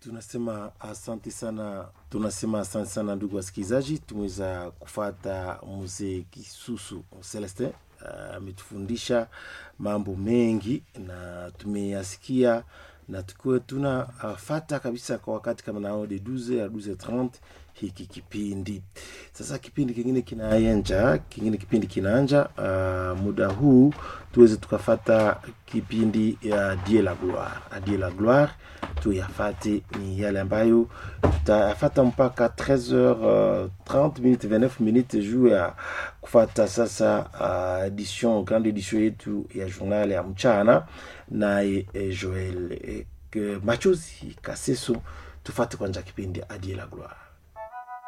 tunasema asante sana, tunasema asante sana ndugu wasikilizaji. Tumeweza kufata mzee Kisusu Celestin ametufundisha mambo mengi na tumeyasikia na tukiwa tunafata kabisa kwa wakati kama nao de 12 a 12:30 hiki kipindi sasa. Kipindi kingine kinaanja, kingine kipindi kinaanja. Uh, muda huu tuweze tukafata kipindi ya Die la Gloire. A Die la Gloire tuyafate ni yale ambayo tutayafata mpaka 13h30 minutes 29 minutes juu ya kufata sasa uh, edition grande edition yetu ya journal ya mchana naye eh, Joel eh, Machozi Kaseso. Tufate kwanza kipindi A Die la Gloire.